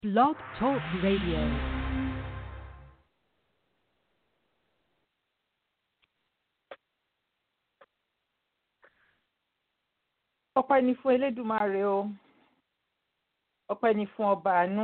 Blog Talk Radio. ọpẹ́ ni fún elédùmarè o ọpẹ́ ni fún ọba àánú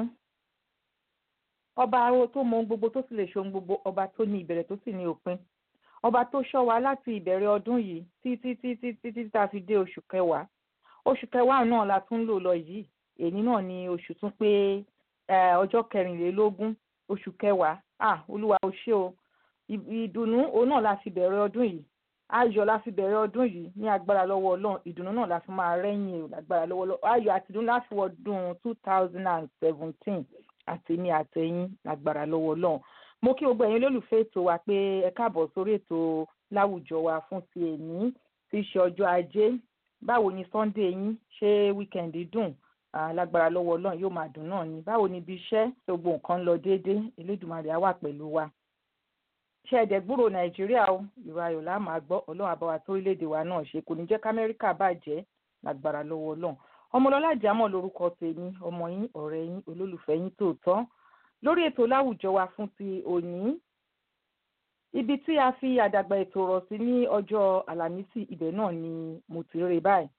ọba aró tó mọ ohun gbogbo tó sì lè ṣe ohun gbogbo ọba tó ní ìbẹ̀rẹ̀ tó sì ní òpin ọba tó ṣọ́ wa láti ìbẹ̀rẹ̀ ọdún yìí títí títí títí tá a fi dé oṣù kẹwàá oṣù kẹwàá náà la tún lò lọ yìí èyí náà ni oṣù tún pé ọjọ́ kẹrìnlélógún oṣù kẹwàá ah olúwa o ṣé o ìdùnnú òun náà la fi bẹ̀rẹ̀ ọdún yìí ayọ̀ la fi bẹ̀rẹ̀ ọdún yìí ní agbára lọ́wọ́ ọlọ́run ìdùnnú náà la fi máa rẹ́yìn o lágbára lọ́wọ́ ọlọ́run ayọ̀ àti ìdùnnú láti wọ ọdún two thousand and seventeen àti ní àtẹ̀yìn lágbára lọ́wọ́ ọlọ́run mo kí gbogbo ẹ̀yin olólùfẹ́ ètò wa pé ẹ káàbọ̀ sórí ètò láwùjọ wa fún ti èní tí í ṣe ọjọ́ ajé báwo ni sunday yín ṣé wíkẹ̀ndì dùn lágbára lọ́wọ́ ọlọ́run yóò máa dùn náà ni báwo ni ibi iṣẹ́ gbogbo nǹkan ń lọ déédéé elédùnmarè á wà pẹ̀lú wa ṣe ẹ̀dẹ̀ gbúrò nàìjíríà o ìrọ̀ ayọ̀ la máa gbọ́ ọlọ́run àbáwá tó orílẹ̀-èdè wa náà ṣe kò ní jẹ́ kámẹ́ríkà bàjẹ́ lágbára lọ́wọ́ ọlọ́run ọmọlọ́lá jámọ̀ lórúkọ tèmi ọmọ yín ọ̀rẹ́ yín olólùfẹ́ yín tòótọ́ lórí ètò láwùjọ wa fún ti òní ibi tí a fi àdàgbà ètò rọ̀ sí ní ọjọ́ àlàmísì ibẹ̀ náà ni mo ti rè báyìí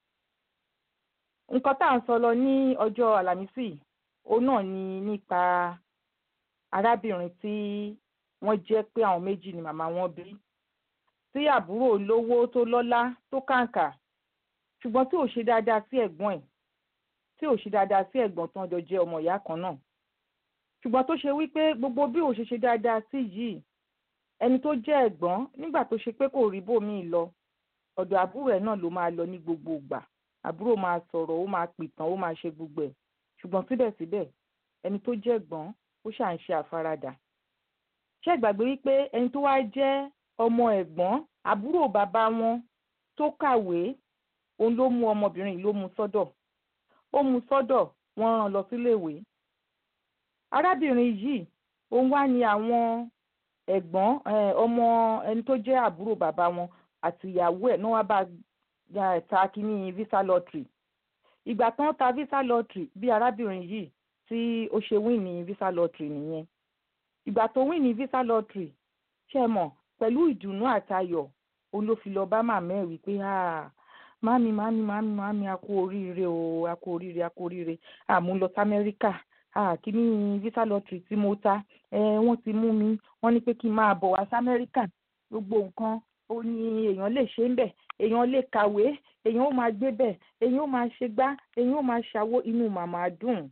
nǹkan tá à ń sọ lọ ní ọjọ́ àlàmísì òun náà ni nípa arábìnrin tí wọ́n jẹ́ pé àwọn méjì ni màmá wọn bí tí àbúrò lówó tó lọ́lá tó kàǹkà ṣùgbọ́n tí ò ṣe dáadáa sí ẹ̀gbọ́n ẹ̀ tí ò ṣe dáadáa sí ẹ̀gbọ́n tó ń jọ jẹ́ ọmọ ìyá kan náà ṣùgbọ́n tó ṣe wípé gbogbo bí ò ṣe ṣe dáadáa sí yìí ẹni tó jẹ́ ẹ̀gbọ́n nígbà tó ṣe pé kò rí bòmíì lọ ọ̀dọ̀ àbúrò ẹ̀ náà ló máa lọ ní gbogbo ìgbà àbúrò máa sọ̀rọ̀ ó máa pìtàn ó máa ṣe gbogbo ẹ̀ ṣùgbọ́n síbẹ̀síbẹ̀ ẹni tó jẹ́ ẹ̀gbọ́n ó ṣà ń ṣe àfaradà ṣé ìgbàgbé wípé ẹni tó wá jẹ́ ọmọ ẹ̀gbọ́n àbúrò bàbá wọn tó kàwé òun ló mú ọmọbìnrin yìí ló mú sọ́dọ̀ ó mú sọ́dọ̀ wọ́n rán lọ síléèwé arábìnrin yìí òun wá ní àwọn ẹ̀gbọ́n ọmọ ẹni tó jẹ́ àbúrò bàbá wọn àti ìyàwó ẹ̀ náà wá bá ta kínní visa lottery ìgbà tán ta visa lottery bí arábìnrin yìí tí ó ṣe win ní visa lottery nìyẹn ìgbà tó win ní visa lottery ṣe mọ̀ pẹ̀lú ìdùnnú àtayọ̀ òun ló fi lọ bá màmá ẹ̀ wípé mami mami mami mami a kú oríire o a kú oríire a kú oríire àmú lọ sí amẹ́ríkà kíní visa lottery tí mo ta wọ́n ti mú mi wọ́n ní pé kí n máa bọ̀ wá sí amẹ́ríkà gbogbo nǹkan ó ní èèyàn lè ṣe ń bẹ̀ èèyàn lè kàwé èèyàn ó máa gbé bẹ̀ èèyàn ó máa ṣe gbá èèyàn ó máa ṣàwó inú màmá dùn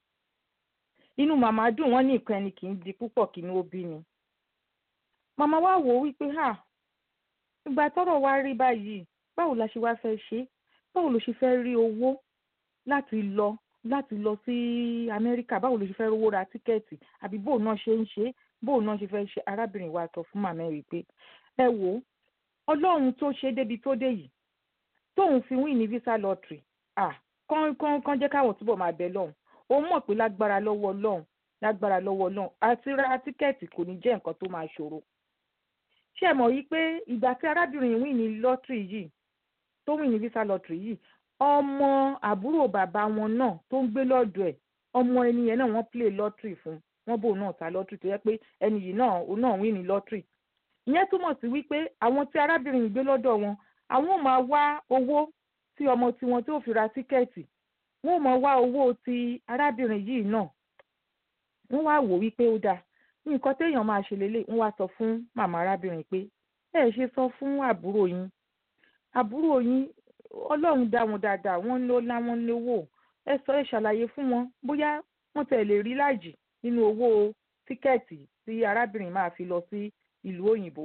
inú màmá dùn wọ́n ní nǹkan ẹni kì í di púpọ̀ kí ni ó bí ni màmá wa wò ó wípé ha ìgbà tọ́rọ̀ wa rí báyìí báwo la ṣe wá fẹ́ ṣe báwo ló ṣe fẹ́ rí owó láti lọ láti lọ sí amẹ́ríkà báwo ló ṣe fẹ́ rówó ra tíkẹ́ẹ̀tì àbí bóun náà ṣe ń ṣe bóun náà ṣe fẹ́ ṣe arábìnrin wa sọ fún màmá ẹ̀ wípé ẹ wò ó ọlọ́run tó ṣe débi tó dé yìí tóun fi wín ní visa lottery ah kán kán kán jẹ́ káwọn túbọ̀ máa bẹ lọ́hùn òun mọ̀ pé lágbára lọ́wọ́ ọlọ́run lágbára lọ́wọ́ ọlọ́run àti ra tíkẹ́ẹ̀tì kò ní jẹ́ nǹkan tó máa ṣòro ṣé ẹ mọ̀ yìí pé ìgbà tí arábìnrin wín ní lottery yìí tó wín ní visa lottery yìí ọmọ àbúrò bàbá wọn náà tó ń gbé lọ́dọ̀ ẹ̀ ọmọ ẹni yẹn náà wọ́n play lottery fún wọ́n bò náà ta lottery tó yẹ pé ẹni yìí náà òun náà wín ní lottery ìyẹn túmọ̀ sí wípé àwọn tí arábìnrin yìí gbé lọ́dọ̀ wọn àwọn ò máa wá owó tí ọmọ tiwọn tí ò fi ra tíkẹ́ẹ̀tì wọ́n ò máa wá owó ti arábìnrin yìí náà wọ́n wá wò wípé ó dáa nǹkan téèyàn máa ṣe lélẹ̀ wọ́n wá sọ fún màmá arábìnrin pé ẹ ṣe sọ fún àbúrò yín àbúrò yín ọlọ́run dá wọn dáadáa wọ́n ló lá wọn lówó ẹ sọ ẹ ṣàlàyé fún wọn bóyá wọ́n tẹ̀ lè rí láàjì nínú owó tíkẹ́ẹ̀tì tí arábìnrin máa fi lọ sí ìlú òyìnbó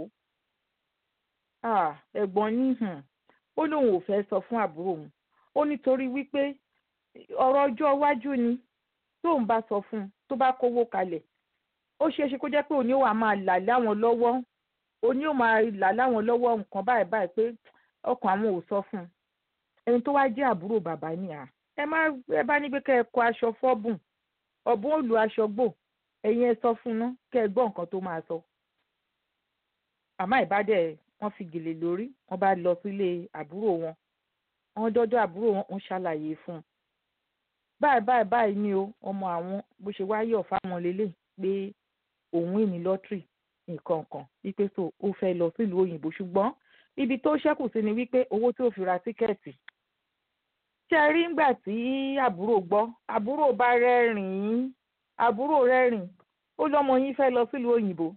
ẹ̀gbọ́n ní ó lóun ò fẹ́ sọ fún àbúrò òun ó nítorí wípé ọ̀rọ̀ ọjọ́ iwájú ni tóun bá sọ fún un tó bá kówó kalẹ̀ ó ṣeé ṣe kó jẹ́ pé òní ò wá máa là láwọn lọ́wọ́ òní ò máa là láwọn lọ́wọ́ nǹkan báyìí báyìí pé ọkàn àwọn ò sọ fún un ẹni tó wá jẹ́ àbúrò bàbá ni à ẹ má ẹ bá ní pé kẹ́ ẹ kó aṣọ fọ́bùn ọ̀bùn ò lu aṣọ gbò ẹ̀yin ẹ sọ fún un ná kẹ́ ẹ gbọ́ nǹkan tó máa sọ. àmọ́ ìbádẹ́ wọ́n fi gèlè lórí wọ́n bá lọ sílé àbúrò wọn wọ́n dọ́dọ̀ àbúrò wọn ń ṣàlàyé fún un báyìí báyìí báyìí ni o ọmọ àwọn bó ṣe wá yọ̀ fáwọn lélẹ̀ pé òun ìní lọ́tìrì nǹkan kan wípé so ó fẹ́ lọ sílùú òyìnbó ṣùgbọ́n ibi tó ṣẹ́kù sí ni wípé owó tí ó fi ra tíkẹ́ẹ̀tì ṣe rí ngbà tí àbúrò gbọ́ àbúrò bá rẹ́rìn-ín àbúrò rẹ́rìn ó lọ́mọ yín fẹ́ lọ sílùú òyìnbó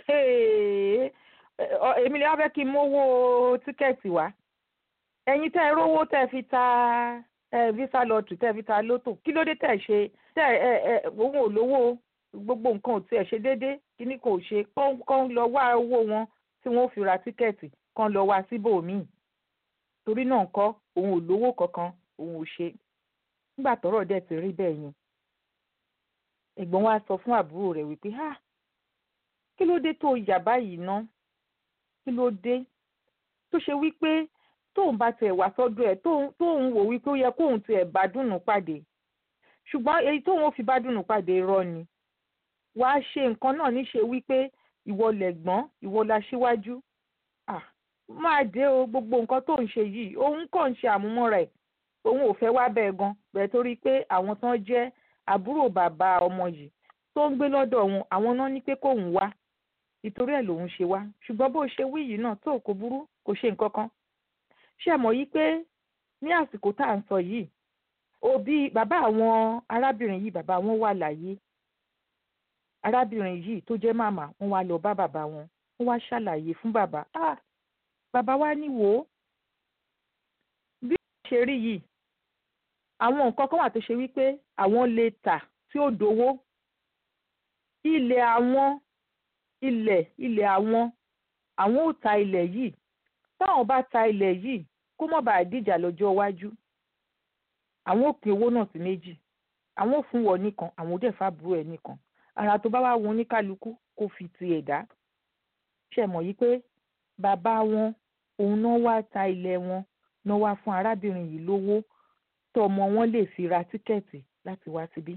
èmi lè wá fẹ́ kí n mówó tíkẹ́ẹ̀tì wá ẹ̀yin tẹ́ ẹ rówó tẹ́ ẹ fi ta visa lottery tẹ́ ẹ fi ta lótò kí ló dé tẹ́ ẹ ṣe tẹ́ ẹ ẹ òun ò lówó gbogbo nǹkan ò tiẹ̀ ṣe déédéé kíní kò ṣe kán lọ wá owó wọn tí wọ́n fi ra tíkẹ́ẹ̀tì kán lọ wá síbòmíì torí náà ńkọ́ òun ò lówó kankan òun ò ṣe nígbà tọ́rọ̀ dẹ̀ ti rí bẹ́ẹ̀ yẹn ẹ̀gbọ́n wa sọ fún àbúrò rẹ̀ wípé ha kí ló dé tó yà báyìí ná kí ló dé tó ṣe wípé tóun bá tiẹ̀ wá sọ́dọ̀ ẹ̀ tóun wò wípé ó yẹ kóun tiẹ̀ bá dùnú pàdé ṣùgbọ́n èyí tóun ó fi bá dùnú pàdé irọ́ ni wàá ṣe nǹkan náà níṣe wípé ìwọ lẹ̀gbọ́n ìwọ la ṣíwájú ah máa dé o gbogbo nǹkan tó ń ṣe yìí òun kàn ń ṣe àmúmọ́ra ẹ̀ òun ò fẹ́ wá bẹ́ẹ̀ gan bẹ́ẹ̀ torí pé àwọn tán jẹ́ àbúrò bàbá ọmọ yìí tó ń gbé lọ́dọ̀ wọn àwọn náà ní pé kóun wá ìtorí ẹ̀ lòun ṣe wá ṣùgbọ́n bó ṣe wí yìí náà tó kò burú kò ṣe nǹkan kan ṣe mọ̀ yí pé ní àsìkò tá à ń sọ yìí òbí bàbá àwọn arábìnrin yìí bàbá wọn wà láyé arábìnrin yìí tó jẹ́ màmá wọn wá lọ bá bàbá wọn wọn wá ṣàlàyé fún bàbá ah bàbá wa ní wò ó bí wọ́n ṣe rí yìí àwọn nǹkan kan wà tó ṣe wípé àwọn lè tà tí ó dowó ilẹ̀ àwọn ilẹ̀ ilẹ̀ àwọn àwọn ò ta ilẹ̀ yìí táwọn bá ta ilẹ̀ yìí kó má bàa dìjà lọ́jọ́ iwájú àwọn ò pín owó náà sí méjì àwọn ò fún wọ nìkan àwọn ò dẹ̀ fàbúrò ẹ̀ nìkan ara tó bá wà wọn oníkálukú kó fi ti ẹ̀ dá ṣe mọ̀ yí pé bàbá wọn òun náà wá ta ilẹ̀ wọn náà wá fún arábìnrin yìí lówó tọmọ wọn lè fi ra tíkẹ́ẹ̀tì láti wá síbí.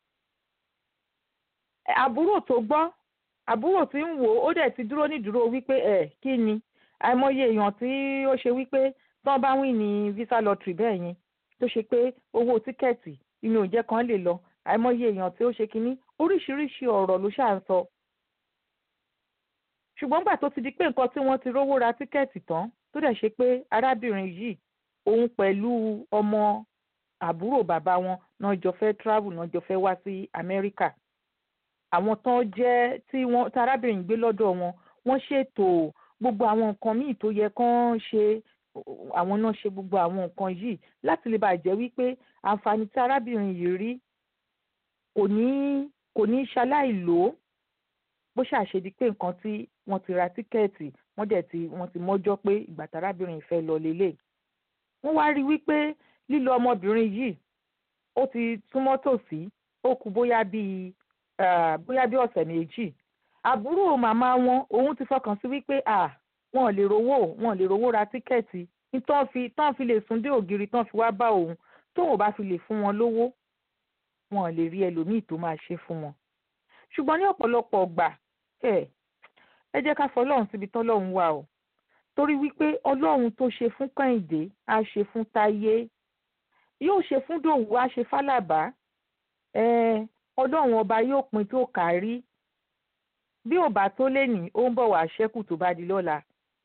àbúrò tó gbọ́ àbúrò tí ń wò ó dẹ̀ ti dúró nídúró wípé ẹ̀ kí ni àìmọye èèyàn tí ó ṣe wípé tí wọ́n bá wìn ní visa lottery bẹ́ẹ̀ yẹn tó ṣe pé owó tíkẹ́ẹ̀tì inú òjẹ́ kan lè lọ àìmọye èèyàn tí ó ṣe kínní oríṣiríṣi ọ̀rọ̀ ló ṣáà ń sọ. ṣùgbọ́n gbà tó ti di pé nǹkan tí wọ́n ti rówó ra tíkẹ́ẹ̀tì tán tó dẹ̀ ṣe pé arábìnrin yìí òun pẹ̀lú ọmọ àbúrò bàbá wọn náà jọ fẹ́ travel náà jọ fẹ́ wá sí Amẹ́ríkà àwọn tán jẹ́ tí wọ́n tí arábìnrin gbé lọ́dọ̀ wọn wọ́n ṣètò gbogbo àwọn nǹkan míì tó yẹ kán ṣe àwọn náà ṣe gbogbo àwọn nǹkan yìí láti lè bàjẹ́ wípé àǹfààní tí arábìnrin yìí rí kò ní kò ní ṣaláì lò ó bó ṣàṣedí pé nǹkan tí wọ́n ti ra tíkẹ́ẹ̀tì wọ́n dẹ̀ ti wọ́n ti mọ́jọ́ pé ìgbà tárábìnrin fẹ́ lọ lélẹ̀ wọ́n wá rí wípé lílọ ọmọbìnrin yìí ó ti súnmọ́ tòsí ó kù bóyá bíi bóyá bí ọ̀sẹ̀ méjì àbúrò màmá wọn òun ti fọkàn sí wípé wọn ò lè rówó wọn ò lè rówó ra tíkẹ́ẹ̀tì tán fi tán fi lè sún dé ògiri tán fi wá bá òun tóun ò bá fi lè fún wọn lówó wọn ò lè rí ẹlòmíì tó máa ṣe fún wọn ṣùgbọ́n ní ọ̀pọ̀lọpọ̀ ọgbà ẹ ẹ jẹ́ ká fọlọ́run síbi tọ́lọ́run wà o torí wípé ọlọ́run tó ṣe fún kẹ́hìndé á ṣe fún táyé yóò ṣe fún dòwú á ṣe fálàbá ẹ ọlọ́run ọba yóò pin tó kárí bí ò bá tó lénìí ó ń bọ̀ wá ṣẹ́kù tó bá di lọ́la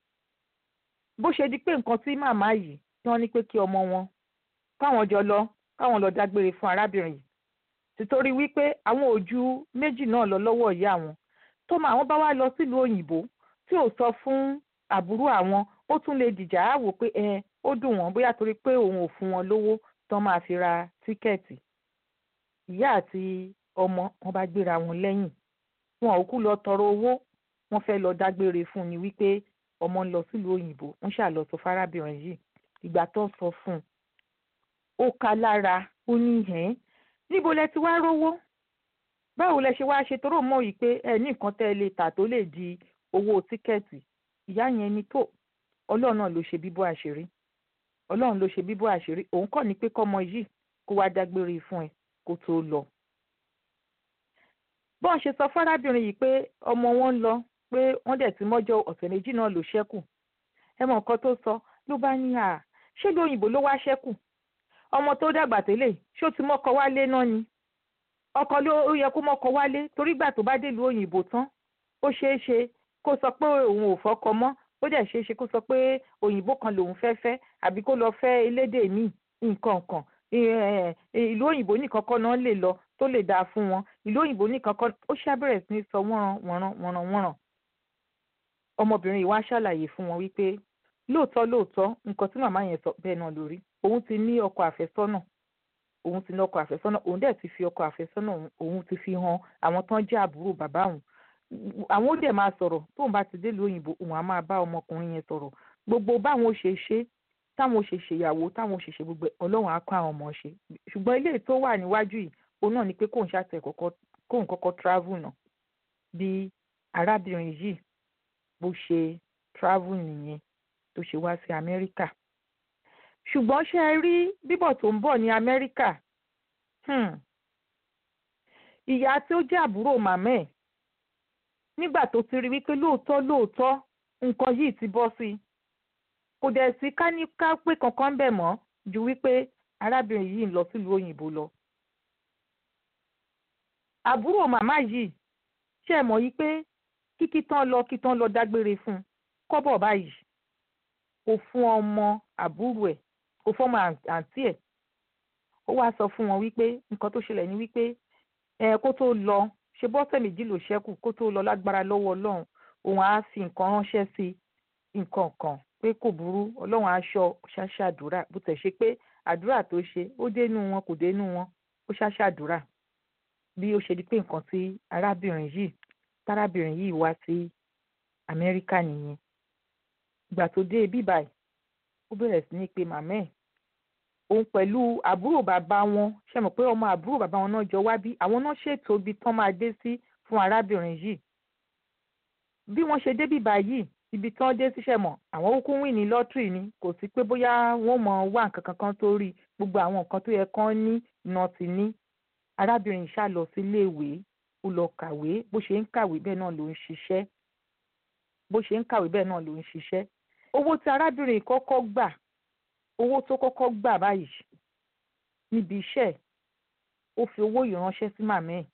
bó ṣe di pé nǹkan tí màmá yìí tí wọ́n ní pé kí ọmọ wọn káwọn jọ lọ káwọn lọ dágbére fún arábìnrin yìí títorí wípé àwọn òjú méjì náà lọ lọ́wọ́ ìyá àwọn tó máa àwọn bá wá lọ sílùú òyìnbó tí ò sọ fún àbúrò àwọn ó tún lè dìjà á wò pé ẹ ó dùn wọ́n bóyá torí pé òun ò fún wọn lówó tán máa fi ra tíkẹ́ẹ̀tì ìyá àti ọmọ wọn bá gbéra wọn lẹ́yìn wọn ò kú lọ tọrọ owó wọn fẹ́ lọ dágbére fún ni wípé ọmọ ń lọ sílùú òyìnbó wọn ṣáà lọ sọ fárábìnrin yìí ìgbà tó sọ fún un ó ka lára ó ní hẹ́n níbo lẹ ti wá rówó báwo lẹ ṣe wá ṣe toró mọ̀ yìí pé ẹ ní nǹkan tẹ́ ẹ lè tà tó lè di owó tíkẹ́ẹ̀tì ìyá yẹn ni tó ọlọ́run náà ló ṣe bíbọ́ àṣírí ọlọ́run ló ṣe bíbọ́ àṣírí òun kọ́ ni pé kọ́mọ yìí kó wá dágbére fún ẹ kó tó lọ. bọ́n ṣe sọ fárábìnrin yìí pé ọmọ wọn ń lọ pé wọ́n dẹ̀ ti mọ́jọ́ ọ̀sẹ̀ méjì náà ló ṣẹ́kù ẹ mọ̀ nǹkan tó sọ ló bá ní à ṣé lóyìnbó ló wá ṣẹ́kù ọmọ tó dàgbà tẹ́lẹ̀ ṣó ti mọ́kọ wálé náà ni ọkọ ló yẹ kó mọ́kọ wálé torí gbà tó bá délùú òyìnbó tán ó ṣeé ṣe kó sọ pé òun ò fọkọ mọ́ ó dẹ̀ ṣeé ṣe kó sọ pé òyìnbó kan lòun fẹ́ fẹ́ àbí kó lọ fẹ́ elédè míì nǹkan kan ìlú òyìnbó nìkan kọ́ náà lè lọ tó lè dáa fún wọn ìlú òyìnbó nìkan kọ́ ó ṣàbẹ̀rẹ̀ sí ní sọ wọ́nran wọ́nran wọ́nran wọ́nran ọmọbìnrin yìí wá ṣàlàyé fún wọn wípé lóòótọ́ lóòótọ́ nǹkan tí màmá yẹn sọ bẹ́ẹ̀ náà lórí òun ti ní ọkọ àfẹ́sọ́nà òun ti ní ọkọ àfẹ́sọ́nà òun dẹ̀ ti fi ọkọ àfẹ́sọ́nà òun ti fi hàn àwọn tán jẹ́ àbúrò bàbá òun àwọn ó dẹ̀ máa sọ̀rọ̀ tóun bá ti dé ìlú òyìnbó òun á máa bá ọmọkùnrin yẹn sọ̀rọ̀ gbogbo báwọn ó ṣe ṣe táwọn ó ṣe ṣèyàwó táwọn ó ṣe ṣe gbogbo ọlọ́run á kọ́ àwọn ọmọ ṣe ṣùgbọ́n ilé tó wà níwájú yìí òun náà ni pé kóun ṣàtẹ̀ kóun kọ́kọ́ travel náà bí arábìnrin yìí bó ṣe travel nìyẹn tó ṣe wá sí amẹ́ríkà ṣùgbọ́n ṣe é rí bíbọ̀ tó ń bọ̀ ní amẹ́ríkà ìyá tí ó jẹ́ àbúrò màmá ẹ̀ nígbà tó ti rí wípé lóòótọ́ lóòótọ́ nǹkan yìí ti bọ́ sí i kò dẹ̀ sí káníká pé kankan bẹ̀ mọ́ ju wípé arábìnrin yìí ń lọ sílùú òyìnbó lọ. àbúrò màmá yìí ṣe é mọ̀ yí pé kíkí tán lọ kí tán lọ dágbére fún un kọ́bọ̀ báyìí kò fún ọmọ àbúrò ẹ̀ kò fún ọmọ àǹtí ẹ̀ ó wáá sọ fún wọn wípé nǹkan tó ṣẹlẹ̀ ní wípé ẹ kó tó lọ ṣe bọ́sẹ̀ méjì ló ṣẹ́kù kó tó lọ lágbára lọ́wọ́ ọlọ́run òun á fi nǹkan ránṣẹ́ sí nǹkan kan pé kò burú ọlọ́run aṣọ ṣáṣá àdúrà bó tẹ̀ ṣe pé àdúrà tó ṣe ó dénú wọn kò dénú wọn ó ṣáṣá àdúrà bí ó ṣe di pé nǹkan tí arábìnrin yìí tárábìnrin yìí wá sí amẹ́ríkà nìyẹn ìgbà tó dé bíbáyìí ó bẹ̀rẹ̀ sí ní pé màmá ẹ̀ òun pẹ̀lú àbúrò bàbá wọn ṣe mọ̀ pé ọmọ àbúrò bàbá wọn náà jọ wá bí àwọn náà ṣètò ibi tán máa dé sí fún arábìnrin yìí bí wọ́n ṣe dé bíbá yìí ibi tán dé síṣẹ́ mọ̀ àwọn kúkú wìn ní lọ́tìrì ni kò sí pé bóyá wọ́n mọ̀ wá nǹkan kankan tó rí gbogbo àwọn nǹkan tó yẹ kán ní iná ti ní arábìnrin yìí ṣá lọ sí iléèwé ó lọ kàwé bó ṣe ń kàwé bẹ́ẹ̀ náà ló ń ṣiṣẹ́ bó ṣe ń kàwé bẹ́ẹ̀ náà ló ń ṣiṣẹ́ owó tí arábìnrin kọ́kọ́ gbà owó tó kọ́kọ́ gbà báyìí níbi iṣẹ́ ó fi owó yìí ránṣẹ́ sí màmá ẹ̀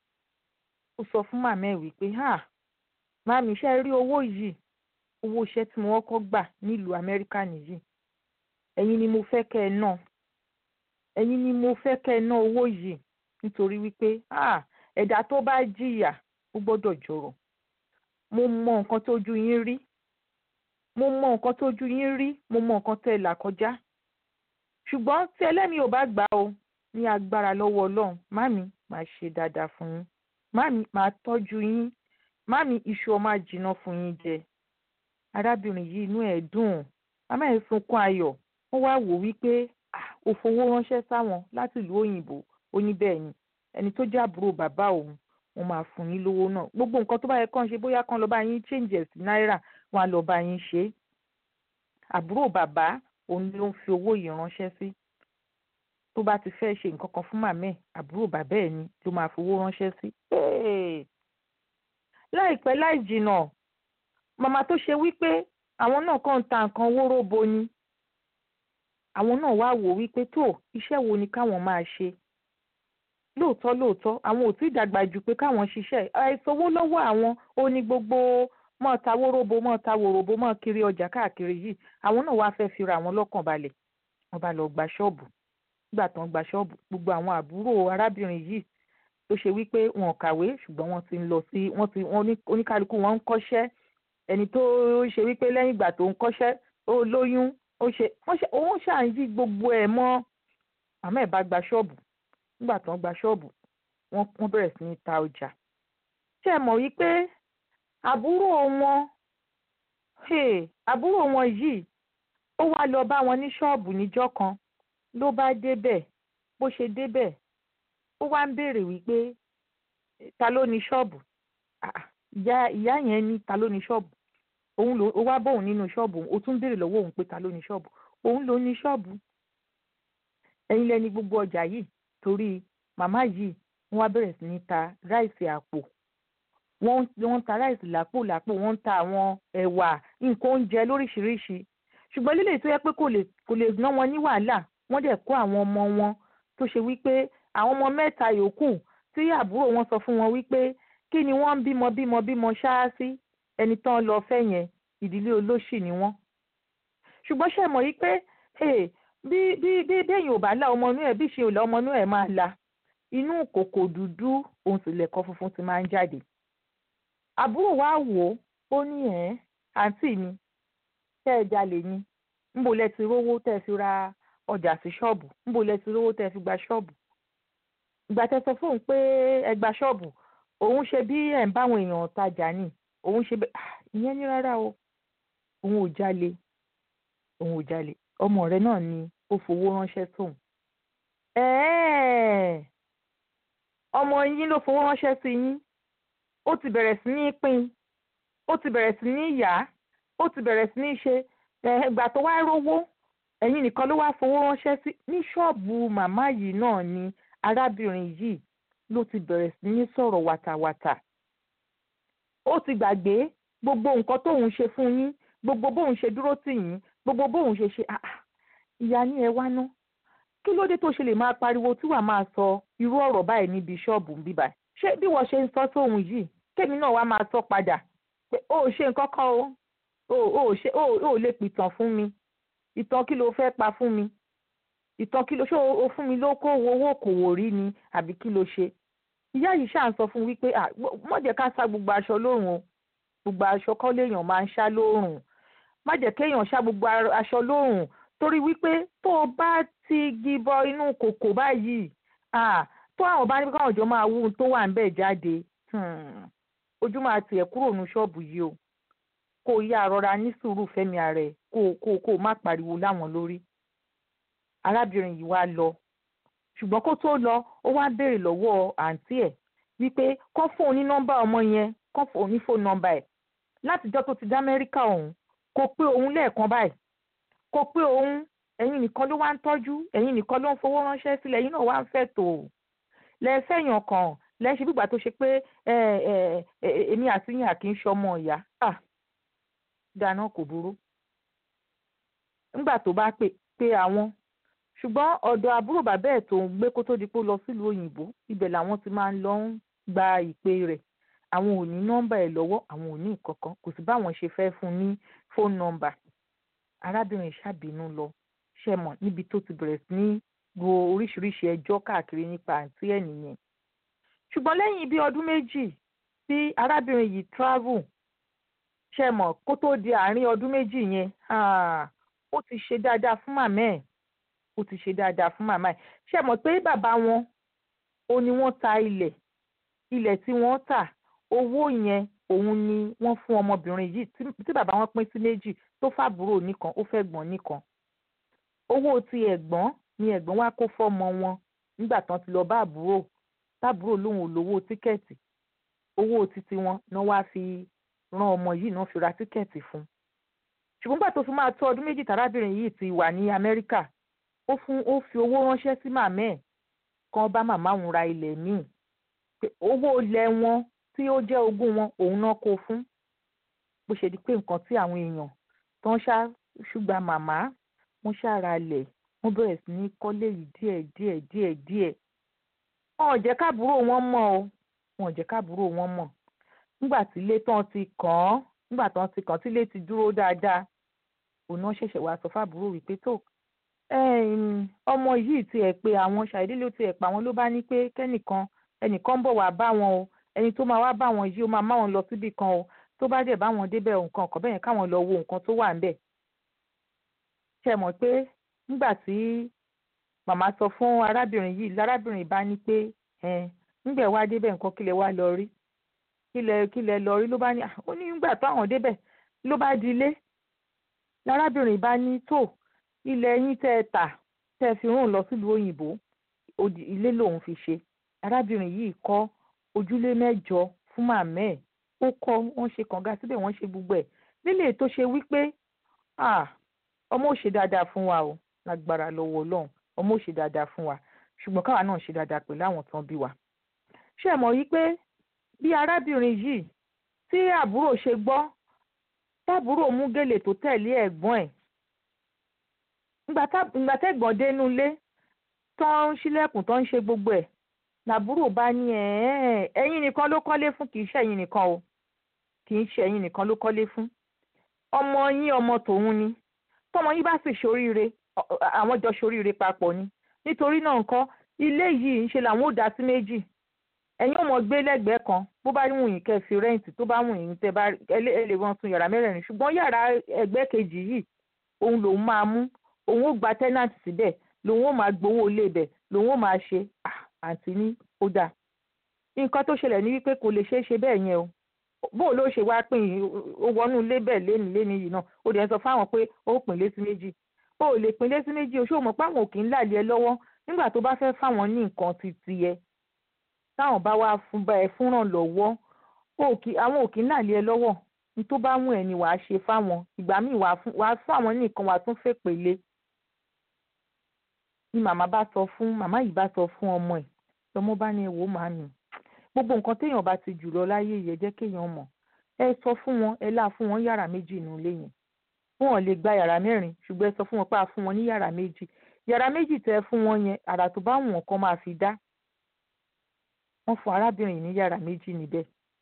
ó sọ fún màmá ẹ̀ wípé ha màmí iṣẹ́ rí owó yìí owó iṣẹ́ tí mo kọ́kọ́ gbà nílùú amẹ́ríkà nìyí ẹ̀yin ni mo fẹ́ kẹ́ ẹ ná ẹ̀yin ni mo fẹ́ kẹ́ ẹ ná owó yìí nítorí wípé ha ẹ̀dá tó bá jìyà ó gbọ́dọ̀ jọrọ̀ mo mọ nǹkan tójú yín rí mo mọ nǹkan tójú yín rí mo mọ nǹkan tẹ́ ẹ là kọjá ṣùgbọ́n tí ẹlẹ́mìí ò bá gbà o ní agbára lọ́wọ́ ọlọ́run màmí máa ṣe dáadáa fún yín màmí máa tọ́jú yín màmí iṣu ọmọ àjìnà fún yín jẹ arábìnrin yìí inú ẹ̀ dùn màmá ẹ̀ sunkún ayọ̀ wọ́n wá wò wípé ó fowó ránṣẹ́ sáwọn láti ìlú òyìnbó ó ní bẹ́ẹ̀ ni ẹni tó jẹ́ àbúrò bàbá òun wọ́n máa fún yín lówó náà gbogbo nǹkan tó bá yẹ kán ṣe bóyá kán lọ bá yín changes náírà wọ́n á lọ bá yín ṣe é àbúrò bàbá òun ló ń fi owó yìí ránṣẹ́ sí tó bá ti fẹ́ ṣe nǹkan kan fún màmá ẹ̀ àbúrò bàbá ẹ̀ ni ló máa fowó ránṣẹ́ sí. láìpẹ́ láì jìnnà màmá tó ṣe wípé àwọn náà kàn ń ta nǹkan wóróbo ni àwọn náà wá wò wípé tó iṣẹ́ wo ni káwọn máa ṣe lóòótọ́ lóòótọ́ àwọn ò tí ì dàgbà jù pé káwọn ṣiṣẹ́ àìsówó lọ́wọ́ àwọn ó ní gbogbo mọ́ ta wóróbo mọ́ ta wòròbo mọ́ kiri ọjà káàkiri yìí àwọn náà wá fẹ́ fira àwọn lọ́kàn balẹ̀ wọ́n bá lọ gba ṣọ́ọ̀bù nígbà tó ń gba ṣọ́ọ̀bù gbogbo àwọn àbúrò arábìnrin yìí tó ṣe wípé wọn kàwé ṣùgbọ́n wọ́n ti ń lọ sí wọ́n ti wọ́n oníkálukú wọn ń kọ́ṣẹ́ ẹni tó ṣe wípé lẹ́yìn ìgbà tó ń kọ́ṣẹ́ ó lóyún ó ṣe wọ́n ṣe òun ṣà ń yí gbogbo ẹ̀ mọ́ àmọ́ ẹ̀ bá gba ṣọ́ọ̀bù nígbà tó ń gba ṣọ́ọ̀bù wọ́n bẹ̀rẹ̀ sí ní ta ọjà ṣé ẹ mọ̀ wípé àbúrò wọn àbúrò wọn yìí ó wá lọ bá wọn ní ṣọ́ọ̀bù níjọ́ kan ló bá débẹ̀ bó ṣe débẹ̀ ó wá ń béèrè wípé ta ló ní ṣọ́ọ̀bù ìyá ìyá yẹn ní ta ló ní ṣọ́ọ̀bù òun ló ó wá bóun nínú ṣọ́ọ̀bù ó tún béèrè lọ́wọ́ òun pé ta ló ní ṣọ́ọ̀bù òun ló ní ṣọ́ọ̀bù ẹ̀yin lẹni gbogbo ọjà yìí torí màmá yìí wọ́n wá bẹ̀rẹ̀ sí ní ta ráìsì àpò wọ́n wọ́n ń ta ráìsì lápò lápò wọ́n ń ta àwọn ẹ̀wà nǹkan oúnjẹ lóríṣiríṣi ṣùgbọ́n lílè tó yẹ pé kò lè kò lè ná wọn ní wàhálà wọ́n dẹ̀ kó àwọn ọmọ wọn tó ṣe wípé àwọn ọmọ mẹ́ta yòókù tí àbúrò wọn sọ fún wọn wípé kí ni wọ́n ń bímọ bímọ bímọ ṣáá sí ẹni tán lọ fẹ́ yẹn ìdílé olóṣì ni wọ́n. ṣùgbọ́n ṣe mọ̀ wípé bí bí bí béèyàn ò bá la ọmọ inú ẹ̀ bí ṣe ò la ọmọ inú ẹ̀ máa la inú kòkò dúdú òun sì lẹ̀kọ́ funfun ti máa ń jáde. àbúrò wa wò ó ó ní ẹ̀ àǹtí mi tẹ́ ẹ jalè ni ńbo lẹ ti rówó tẹ́ ẹ fi ra ọjà sí ṣọ́ọ̀bù ńbo lẹ ti rówó tẹ́ ẹ fi gba ṣọ́ọ̀bù. ìgbà tẹ́ sọ fóun pé ẹ gba ṣọ́ọ̀bù òun ṣe bí ẹ̀ ń báwọn èèyàn tajà ni òun ṣe bẹ́ẹ̀ ìyẹn ní rárá o òun ò jalè òun ò jalè ọmọ rẹ náà ni ó fowó ránṣẹ́ tóun. ọmọ yín ló fowó ránṣẹ́ sí yín ó ti bẹ̀rẹ̀ sí ní pín ó ti bẹ̀rẹ̀ sí ní yá ó ti bẹ̀rẹ̀ sí ní ṣe ìgbà tó wá rówó ẹ̀yin nìkan ló wá fowó ránṣẹ́ sí ní ṣọ́ọ̀bù màmá yìí náà ni arábìnrin yìí ló ti bẹ̀rẹ̀ sí ní sọ̀rọ̀ wàtàwàtà ó ti gbàgbé gbogbo nǹkan tóun ṣe fún yín gbogbo bóun ṣe dúró tì yín gbogbo bóun ṣe ṣe ìyá ní ẹ wá ná kí ló dé tó ṣe lè máa pariwo tí wàá máa sọ irú ọ̀rọ̀ báyìí níbi ṣọ́ọ̀bù ń bíbà ṣé bí wọ́n ṣe ń sọ sóhun yìí kémi náà wá máa sọ padà pé ó ò ṣe nǹkan kan o ó ò ṣe ó ò lè pìtàn fún mi ìtàn kí ló fẹ́ pa fún mi ìtàn kí ló ṣé o fún mi ló kó owó kòwò rí ni àbí kí ló ṣe ìyá yìí ṣáà ń sọ fún wípé má jẹ́ ká sá gbogbo aṣọ lórùn o gbogbo aṣọ kọ́ léèyàn máa ń ṣá lórùn má jẹ́ kéèyàn ṣá gbogbo aṣọ lórùn torí wípé tó o bá ti gibọ inú kòkò báyìí tó àwọn bá ní káwọn ọjọ́ máa wú tó wà níbẹ̀ jáde ojú máa tiẹ̀ kúrò ní ṣọ́ọ̀bù yìí o kó o yá rọra ní sùúrù fẹ́mi ara ẹ̀ kó o kó o kó o má pariwo láwọn lórí arábìnrin yìí wá lọ ṣùgbọ́n kó tó lọ ó wá béèrè lọ́wọ́ àǹtí ẹ̀ wípé kán fóun ní nọ́mbà ọmọ yẹn kán fóun ní fóun nọ́mbà ẹ̀ látijọ́ tó ti dá amẹ́ríkà ọ̀hún kò pé òun lẹ́ẹ̀kan báyìí kò pé òun ẹ̀yin nìkan ló wá ń tọ́jú ẹ̀yin nìkan ló ń fowó ránṣẹ́ sílẹ̀ ẹ̀yin náà wá ń fẹ́ tó lẹ́ẹ̀fẹ̀yàn kan lẹ́ẹ̀ṣẹ̀ gbígbà tó ṣe pé èmi àti yín àkì ń ṣọmọ ìyá dáná kò burú nígbà tó bá pè pé àwọn ṣùgbọ́n ọ̀dọ̀ àbúrò bàbá ẹ̀ tó ń gbé kó tó di pé ó lọ sílùú òyìnbó ibẹ̀ làwọn ti máa ń lọ ń gba ìpè rẹ̀ àwọn ò ní nọ́mbà ẹ̀ lọ́wọ́ àwọn ò ní ìkankan kò sí báwọn ṣe fẹ́ fún un ní fóònù nọ́mbà arábìnrin ṣàbínú lọ ṣe mọ̀ níbi tó ti bẹ̀rẹ̀ sí ní ro oríṣiríṣi ẹjọ́ káàkiri nípa àǹtí ẹ̀ nìyẹn ṣùgbọ́n lẹ́yìn bí ọdún méjì tí arábìnrin yìí travel ṣe mọ̀ kó tó di àárín ọdún méjì yẹn ó ti ṣe dáadáa fún màmá ẹ̀ ó ti ṣe dáadáa fún màmá ẹ̀ ṣe mọ̀ pé bàbá wọn ó ní wọ́n ta ilẹ̀ ilẹ̀ tí wọ́n tà owó yẹn òun ni wọ́n fún ọmọbìnrin yìí tí bàbá wọn pín sí méjì tó fàbúrò nìkan ó fẹ́ gbọ́n nìkan owó ti ẹ̀gbọ́n ni ẹ̀gbọ́n wá kó fọ́mọ wọn nígbà tán ti lọ bá àbúrò tábúrò lòun ò lówó tíkẹ́ẹ̀tì owó títí wọn náà wá fi rán ọmọ yìí náà fi ra tíkẹ́ẹ̀tì fún ṣùgbọ́n gbà tó fi máa tó ọdún méjì tárábìnrin yìí ti wà ní Amẹ́ríkà ó fún ó fi owó ránṣẹ́ sí màmá ẹ̀ kan bá màmá òun ra ilẹ̀ míì owó ilẹ̀ wọn tí ó jẹ́ ogún wọn òun náà kó fún bó ṣe di pé nǹkan tí àwọn èèyàn tó ń ṣá ṣùgbọ́n màmá wọ́n ṣàrà lẹ̀ wọ́n bẹ̀rẹ̀ sí ní kọ́lé yìí díẹ̀ díẹ̀ díẹ̀ díẹ̀ wọn ò jẹ́ káàbúrò wọn mọ̀ o wọn ò jẹ́ káàbúrò wọn mọ̀ nígbà tí ilé tán ti kàn án nígbà tán ti kàn án tí ilé ti dúró dáadáa òun náà ṣẹ̀ṣẹ̀ wá sọ fáàbúrò wípé tó ọmọ yìí ti ẹ̀ pé àwọn ṣàìdí ló ti ẹ̀ pa àwọn ló bá ní pé kẹ́nìkan ẹnìkan ń bọ̀ wá bá wọn o ẹni tó máa wá bá wọn yìí ó máa má wọn lọ síbì kan o tó bá dẹ̀ bá wọn débẹ̀ nǹkan ọ̀kan bẹ́ẹ̀ káwọn lọ wo nǹkan tó wà ńbẹ̀. ṣe mọ̀ pé nígbà tí màmá sọ fún arábìnrin yìí lárábìnrin bá ní pé nígbà wá débẹ̀ nǹkan kílẹ̀ wá lọ rí kílẹ̀ kílẹ̀ lọ rí ló bá ní ó ní nígbà táwọn débẹ̀ ló bá di ilé lárábìnrin bá ní tó ilẹ̀ yín tẹ́ ẹ tà tẹ́ ẹ fi rún lọ sílùú òyìnbó ilé lòun fi ṣe arábìnrin yìí kọ́ ojúlé mẹ́jọ fún màmá ẹ̀ ó kọ́ wọ́n ṣe kànga síbẹ̀ wọ́n ṣe gbogbo ẹ̀ nílé tó ṣe wípé ọmọ ò ṣe dáadáa fún wa o lágbára lọ́wọ́ ọlọ́run ọmọ ò ṣe dáadáa fún wa ṣùgbọ́n káwa náà ṣe dáadáa pẹ̀lú àwọn tán bí wa. ṣé ẹ mọ̀ wípé bí arábìnrin yìí tí àbúrò ṣe gbọ́ tábúrò mú gèlè tó tẹ̀lé ẹ̀gbọ́n ẹ̀ ìgbà tẹ́gbọ̀n dénú ilé tó ń ṣílẹ̀kùn tó ń ṣe gbogbo ẹ̀ làbúrò bá ní ẹ̀yin nìkan ló kọ́lé fún kì í ṣe ẹ̀yin nìkan o kì í ṣe ẹ̀yin nìkan ló kọ́lé fún ọmọ yín ọmọ tòun ni tọmọ yín bá sì ṣoríire àwọn jọ ṣoríire papọ̀ ni nítorí náà nǹkan ilé yìí ń ṣe làwọn ò dá sí méjì ẹ̀yin ò mọ̀ gbé lẹ́gbẹ̀ẹ́ kan bó bá wù yín kẹ́ fi rẹ́ǹtì tó bá wù yín tẹ́ bá ẹ lè wọ́n sun yàrá mẹ́rẹ̀ẹ̀rin ṣùgbọ́n yàrá ẹgbẹ́ kejì yìí òun lòun máa mú òun ó gba tẹ́nàtì síbẹ̀ lòun ó máa gbowó ilé ibẹ̀ lòun ó máa ṣe àǹtí ní ó dáa nǹkan tó ṣẹlẹ̀ ní wípé kò lè ṣeé ṣe bẹ́ẹ̀ yẹn o bó ló ṣe wá pín ó wọnú ilé bẹ́ẹ̀ léni léni yìí náà ó dẹ̀ ń sọ fáwọn pé ó pín lé sí méjì ó lè pín lé sí méjì o ṣé o mọ̀ pé àwọn ò kì í láàlẹ́ lọ́wọ́ nígbà tó bá fẹ́ fáwọn ní nǹkan ti tiẹ̀ táwọn bá wá fún bá ẹ fúnràn lọ́wọ́ àwọn ò kì í láàlẹ́ lọ́wọ́ ní tó bá mú ẹ ni wàá ṣe fáwọn ìgbà míì wàá fún àwọn ní nǹkan wàá tún fèpè lé ni màmá bá sọ fún màmá yìí bá sọ fún ọmọ ẹ̀ lọmọ bá ní ẹ wò ó màmí gbogbo nǹkan téèyàn bá ti jù lọ láyé yẹ jẹ́ kéèyàn mọ̀ ẹ sọ fún wọn ẹ láà fún wọn yàrá méjì nínú ilé yẹn wọn ò lè gba yàrá mẹ́rin ṣùgbọ́n ẹ sọ fún wọn pé a fún wọn ní yàrá méjì yàrá méjì tẹ́ fún wọn yẹn àrà tó bá wù wọn kàn máa fi dá wọ́n fún arábìnrin ní yàrá méjì níbẹ̀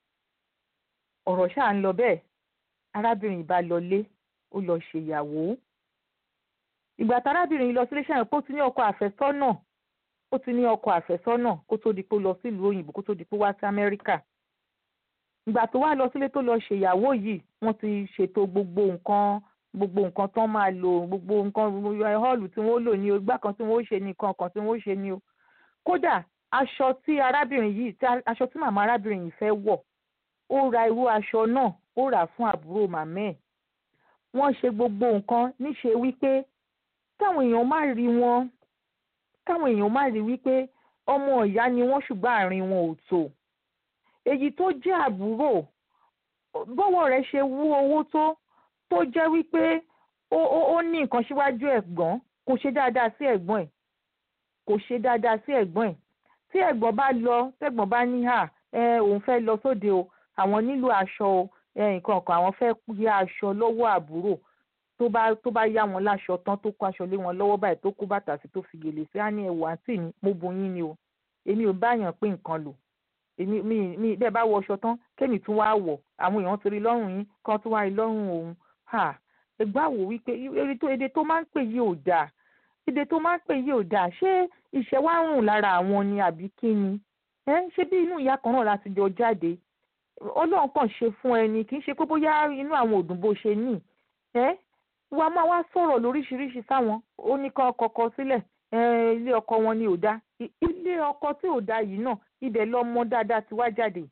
ọ̀rọ̀ ṣáà ń lọ bẹ́ẹ̀ arábìnrin bá lọlé ó lọ ṣèyàwó ìgbà tárábìnrin yìí lọ sílé ṣàyẹn pé ó ti ní ọkọ àfẹ́sọ́nà ó ti ní ọkọ àfẹ́sọ́nà kó tó di pé ó lọ sílùú òyìnbó kó tó di pé ó wá sí amẹ́ríkà ìgbà tó wá lọ sílé tó lọ ṣèyàwó yìí wọ́n ti ṣètò gbogbo nǹkan gbogbo nǹkan tán máa lò gbogbo nǹkan họ́ọ̀lù tí wọ́n lò ní o igbá kan tí wọ́n ṣe ní nǹkan kan tí wọ́n ṣe ní o kódà aṣọ tí arábìnrin yìí aṣọ tí màmá arábìnrin yìí fẹ́ wọ̀ ó ra irú aṣọ náà ó rà fún àbúrò màmá ẹ̀ wọ́n ṣe gbogbo nǹkan níṣe wípé káwọn èèyàn má rí wọn káwọn èèyàn má rí wípé ọmọ ìyá ni wọ́n ṣùgbọ́n àárín wọn ò tò èyí tó jẹ́ àbúrò bọ́wọ́ rẹ̀ ṣe wú owó tó tó jẹ́ wípé ó ó ó ní nǹkan síwájú ẹ̀gbọ́n kò ṣe dáadáa sí ẹ̀gbọ́n ẹ̀ kò ṣe dáadáa sí ẹ̀gbọ́n ẹ̀ tí ẹ̀gbọ́n bá lọ tẹ̀gbọ́n bá ní hà ẹ òun fẹ́ lọ sóde o àwọn nílò aṣọ o ẹ nǹkan kan àwọn fẹ́ yá aṣọ lọ́wọ́ àbúrò tó bá tó bá yá wọn láṣọ tán tó kó aṣọ lé wọn lọ́wọ́ báyìí tó kó bàtà sí tó fi gèlè sí á ní ẹ̀wọ̀ àǹtí mi mo bu yín ni o èmi ò báyàn pé nǹkan lò èmi mi mi bẹ́ẹ̀ bá wọ aṣọ tán kémi tún wá wọ̀ àwọn èèyàn ti rí lọ́rùn yín kan tún wá rí lọ́rùn òun ha ẹgbẹ́ àwò wípé èdè tó èdè tó máa ń pè yìí ò dáa èdè tó máa ń pè yìí ò dáa ṣé ìṣẹ́ wá ń rùn lára àwọn ni àbí kí ni ẹ ṣé bí inú ìyá kan náà láti jọ jáde ọlọ́run kàn ṣe fún ẹni kì í ṣe pé bóyá inú àwọn òdùn bó ṣe ní ẹ wàá máa wá sọ̀rọ̀ lóríṣiríṣi sáwọn ó ní kọ́ kọ́kọ́ sílẹ̀ ilé ọkọ wọn ni ò dáa ilé ọkọ tí ò dáa yìí náà ibẹ̀ lọ́mọ dáadáa ti wá jáde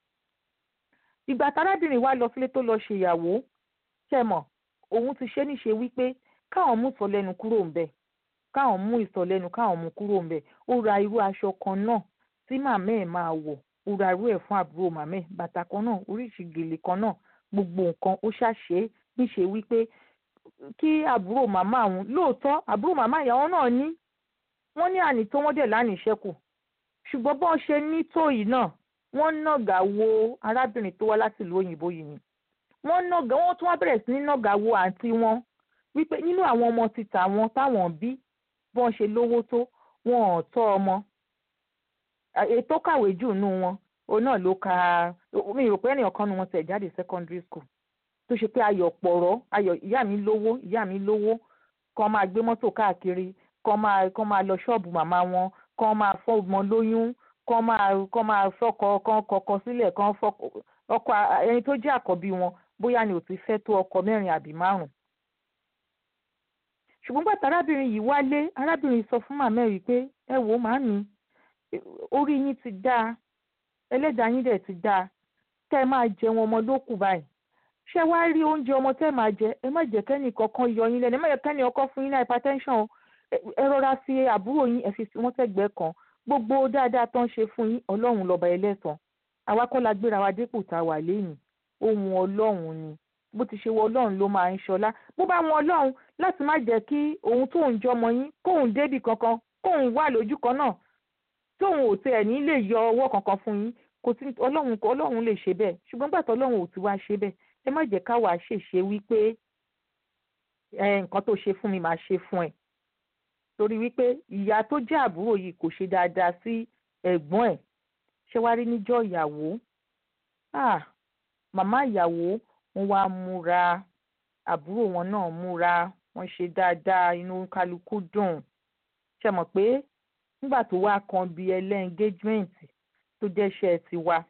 ìgbà tárábìnrin wa lọ sílé tó lọ ṣèyàwó ṣẹmọ òun ti ṣe níṣe wípé káwọn mú ìsọlẹ́nu kúrò ńbẹ̀ káwọn mú ìsọlẹ́nu káwọn mú kúrò ńbẹ̀ ó ra irú aṣọ kan náà tí màmá ẹ̀ máa wọ̀ ó ra irú ẹ̀ fún àbúrò màmá ẹ̀ bàtà kan náà oríṣi gèlè kan náà gbogbo nǹkan ó ṣàṣe níṣe wípé kí àbúrò màmá àwọn lóòótọ́ àbúrò màmá ìyàwó náà ní wọ́n ní àní tó wọ́n dẹ̀ lánìí ṣẹ́kù ṣùgbọ́n bọ́n ṣe ní tó yìí náà wọ́n nàgà wo arábìnrin tó wá láti ìlú òyìnbó yìí ni wọ́n nàgà wọ́n tún wá bẹ̀rẹ̀ sí ní nàgà wo àǹtí wọn wípé nínú àwọn ọmọ títà wọn táwọn bí bọ́n ṣe lówó tó wọn ò tọ́ ọmọ ètò kàwé jù nù wọn òun náà ló ka mi rò pé ẹnìkan kan nu wọn tẹ̀ jáde secondary school tó ṣe pé ayọ̀ pọ̀rọ̀ ayọ̀ ìyá mi lówó ìyá mi lówó kàn máa gbé mọ́tò káàkiri kàn máa kàn máa lọ ṣọ́ọ̀bù màmá wọn kàn máa fọ́ ọmọ lóyún kàn máa kàn máa fọ́kọ kàn kọkọ sílẹ̀ kàn fọ́kọ ọkọ ẹni tó jẹ́ àkọ́bí wọn bóyá ni ò ti fẹ́ tó ọkọ mẹ́rin àbí márùn. ṣùgbọ́n bàtà arábìnrin yìí wálé arábìnrin sọ fún màmá ẹ̀ wípé ẹ wò màmí orí yín ti dáa ẹlẹ́dàá yín dẹ̀ ti dáa kẹ́ ẹ máa jẹun ọmọ lókù báyìí ṣé wàá rí oúnjẹ ọmọ tẹ́ máa jẹ ẹ má jẹ́ kẹ́ni kankan yọ yín lẹ́nu ẹ má jẹ́ kẹ́ni ọkọ fún yín ní hypertension o ẹ rọra fi àbúrò yín ẹ fi wọ́n sẹ́gbẹ̀ẹ́ kan gbogbo dáadáa tó ń ṣe fún yín ọlọ́run lọ́ba ẹlẹ́san àwa kọ́ la gbéra wa dépò tá a wà lẹ́yìn ohun ọlọ́run ni bó ti ṣe wọ ọlọ́run ló máa ń ṣọlá bó bá wọn ọlọ́run láti má jẹ́ kí òun tóun jọmọ yín kóun débì kankan kóun wà lójú kan náà tóun ò tẹ̀ ní lè yọ ọwọ́ kankan fún yín kò sí ọlọ́run ọlọ́run lè ṣe bẹ́ẹ̀ ṣùgbọ́n gbàtọ́ ọlọ́run ò ti wá ṣe bẹ́ẹ̀ ẹ má jẹ́ káwa ṣèṣe wípé nǹkan tó ṣe fún mi máa ṣe fún ẹ torí wípé ìyá tó jẹ́ àbúrò yìí kò ṣe dáadáa sí ẹ̀gbọ́n ẹ̀ ṣé wá rí níjọ́ ìyàwó ah màmá ìyàwó wọn wá múra àbúrò wọn náà múra wọn ṣe dáadáa inú kálukú dùn ṣe mọ̀ pé nígbà tó wá kan bí ẹlẹ́ engagement tó jẹ́ṣẹ́ tiwa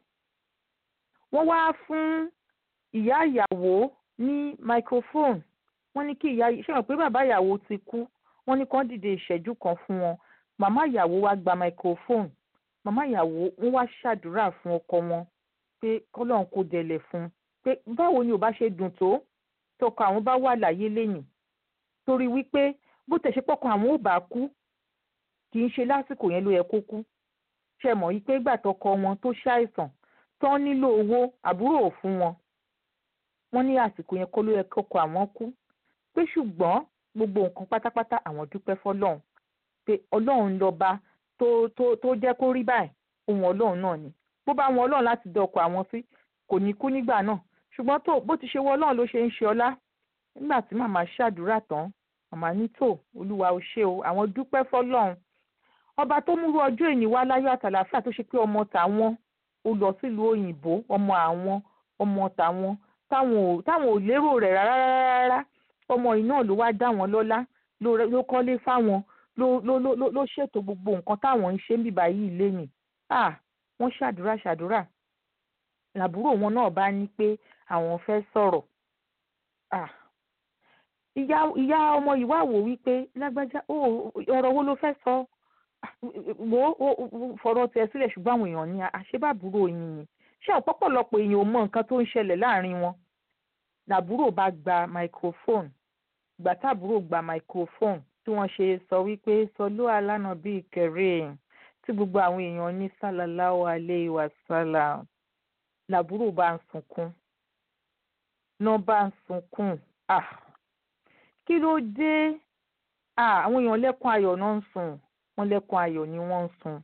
wọ́n wá fún ìyá ìyàwó ní microphone wọ́n ní kí ìyá ṣe mọ̀ pé bàbá ìyàwó ti kú wọ́n ní kán dìde ìṣẹ́jú kan fún wọn màmá ìyàwó wá gba microphone màmá ìyàwó wọ́n wá ṣàdúrà fún ọkọ wọn pé kọ́lọ́run kò dẹ̀lẹ̀ fún un pé báwo ni ò bá ṣe dùn tó tọkọ àwọn bá wà láyé lẹ́yìn torí wípé bó tẹ̀ ṣe pọ̀kan àwọn ò bá kú kì í ṣe lásìkò yẹn ló yẹ kó kú ṣe mọ̀ wípé ìgbà tọkọ wọn tó ṣàìsàn tán nílò owó àbúrò ò fún wọn wọ́n ní àsìkò yẹn kó ló yẹ kọkọ àwọn kú pé ṣùgbọ́n gbogbo nǹkan pátápátá àwọn dúpẹ́ fọlọ́run pé ọlọ́run lọ́ba tó tó tó jẹ́ kó rí báyìí ohun ọlọ́run náà ni bó bá wọn ọlọ́run láti dọkọ̀ àwọn sí kò ní kú nígbà náà ṣùgbọ́n tó bó ti ṣe wọ ọlọ́run ló ṣe ń ṣe ọlá nígbà tí màmá ṣàdúrà tán màmá ní tò olúwa ò ṣe o àwọn dúpẹ́ fọlọ́run ọba tó múrú ọjọ́ ìní wá láyọ̀ àtàlàfíà tó ṣe pé ọmọ tàwọn ó lọ sílùú òyìnbó ọmọ àwọn ọmọ tàwọn táwọn ò táwọn ò lérò rẹ̀ rárá rárá ọmọ yìí náà ló wá dá wọn lọ́lá ló kọ́lé fáwọn ló ló ló ló ṣètò gbogbo nǹkan táwọn ń ṣe ń bíbá yìí lẹ́yìn ah wọ́n ṣàdúrà ṣàdúrà làbúrò wọn náà bá ní pé àwọn fẹ́ sọ̀rọ̀ ah ìyá ìyá ọmọ yìí wá wò wípé lágbájá ọ̀rọ̀ wo ló fẹ́ sọ wo fọ̀rọ̀ tiẹ̀ sílẹ̀ ṣùgbọ́n àwọn èèyàn ní àṣebàbúrò yín ni ṣé ọ̀pọ̀pọ̀lọpọ̀ èèyàn ò mọ nǹkan tó ń ṣẹlẹ̀ láàrin wọn làbúrò bá gba microphone ìgbà táàbúrò gba microphone tí wọ́n ṣe sọ wípé sọlú alánà bíi kẹrẹ tí gbogbo àwọn èèyàn ní sálàláwọ alẹ́ ìwà sálà làbúrò bá ń sunkún náà bá ń sunkún ah kí ló dé ah àwọn èèyàn lẹ́kùn ayọ̀ náà ń sùn wọ́n lẹ́kùn ayọ̀ ni wọ́n ń sun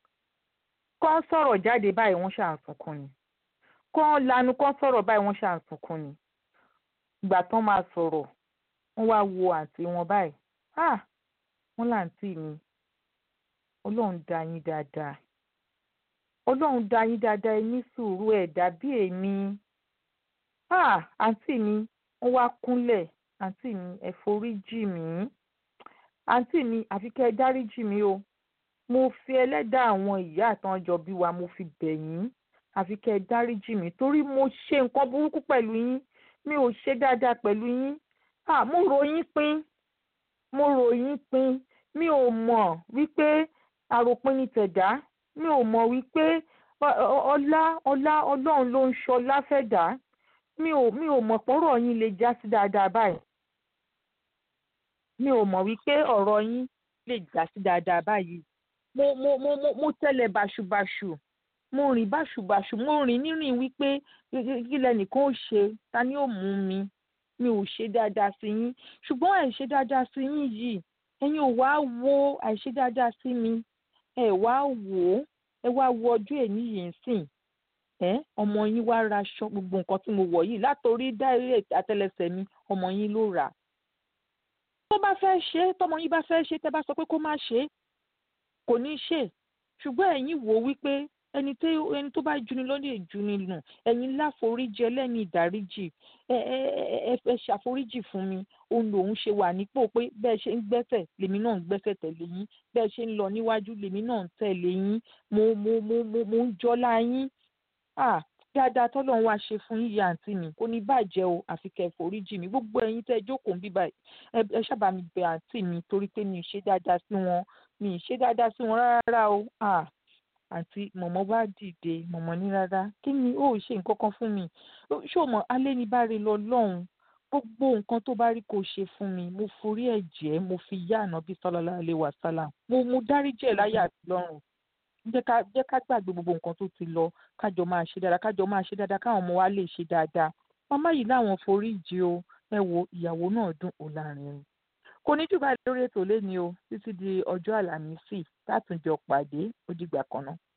kọ́ sọ̀rọ̀ jáde báyìí wọ́n ṣà ń sunkún ni kọ́ lanu kọ́ sọ̀rọ̀ báyìí wọ́n ṣà ń sunkún ni ìgbà tán máa sọ̀rọ̀ wọ́n wá wo àǹtí wọn báyìí ah wọ́n láǹtí mi ọlọ́run dá yín dáadáa ọlọ́run dá yín dáadáa ẹ ní sùúrù ẹ̀ dàbí èmi ah àǹtí mi wọ́n wá kúnlẹ̀ àǹtí mi ẹ foríjì mí àǹtí mi àfi kẹ́ ẹ dáríjì mí o mo fi ẹlẹ́dàá àwọn ìyá àtànjọ bí wa mo fi bẹ̀ yín àfi kẹ́ ẹ dáríjì mí torí mo ṣe nǹkan burúkú pẹ̀lú yín mi ò ṣe dáadáa pẹ̀lú yín ah mo rò yín pín mo rò yín pín mi ò mọ̀ wípé àròpin ni tẹ̀dá mi ò mọ̀ wípé ọlá ọlá ọlọ́run ló ń ṣọlá fẹ̀dá mi ò mi ò mọ̀ pọ́rọ̀ yín lè já sí dáadáa báyìí mi ò mọ̀ wípé ọ̀rọ̀ yín lè já sí dáadáa báyìí mo mo mo mo mo tẹ̀lé báṣubàṣu mo rìn báṣubàṣu mo rìn nírìn wípé kí lẹnìkan ó ṣe ta ni ó mú mi mi ò ṣe dáadáa sí yín ṣùgbọ́n àìṣe dáadáa sí yín yìí ẹ̀yin ò wá wo àìṣe dáadáa sí mi ẹ wá wò ó ẹ wá wo ọjọ́ èní yìí sìn ẹ ọmọ yín wá ra aṣọ gbogbo nǹkan tí mo wọ̀ yìí látòrí dáìrè àtẹlẹsẹ̀ mi ọmọ yín ló rà tó bá fẹ́ ṣe é tọmọ yín bá fẹ́ ṣe é tẹ́ bá sọ pé kó má ṣe é kò ní ṣe ṣùgbọ́n ẹ̀yin wò wípé ẹni tó ẹni tó bá juni lọ lè juni nù ẹ̀yin láforíjì ẹlẹ́ni ìdáríjì ẹ ẹ ẹ ẹ ṣàforíjì fún mi òun lòun ṣe wà nípò pé bẹ́ẹ̀ ṣe ń gbẹ́sẹ̀ lèmi náà ń gbẹ́sẹ̀ tẹ̀lé yín bẹ́ẹ̀ ṣe ń lọ níwájú lèmi náà ń tẹ̀lé yín mo mo mo mo mo ń jọlá yín ah dáadáa tọ́lọ́ wá ṣe fún yíyá àǹtí mi kò ní bàjẹ́ o àfi kẹ́ ẹ foríjì mi gbogbo ẹ̀yin tẹ́ ẹ jókòó ń bí báyìí ẹ ṣábà mi bẹ̀ àǹtí mi torí pé mi ì ṣe dáadáa sí wọn mi ì ṣe dáadáa sí wọn rárá o ah àǹtí mọ̀mọ́ bá dìde mọ̀mọ́ ní rárá kí ni ó ṣe nǹkan kan fún mi ṣé o mọ̀ alẹ́ ní bá rí lọ lọ́hùn gbogbo nǹkan tó bá rí kó ṣe fún mi mo forí ẹ̀ jẹ́ mo fi yá ànábì sallallahu alaihi wasallam mo mo dáríjì ẹ̀ láyà àti lọ́rùn jẹ́ ká jẹ́ ká gbàgbé gbogbo nǹkan tó ti lọ kájọ máa ṣe dáadáa kájọ máa ṣe dáadáa káwọn ọmọ wa lè ṣe dáadáa màmá yìí láwọn forí jì o ẹ wo ìyàwó náà dùn ó láàrin kò ní jù báyìí lórí ètò lẹ́ni o títí di ọjọ́ àlàmísì látùnjọ pàdé ó dìgbà kan náà.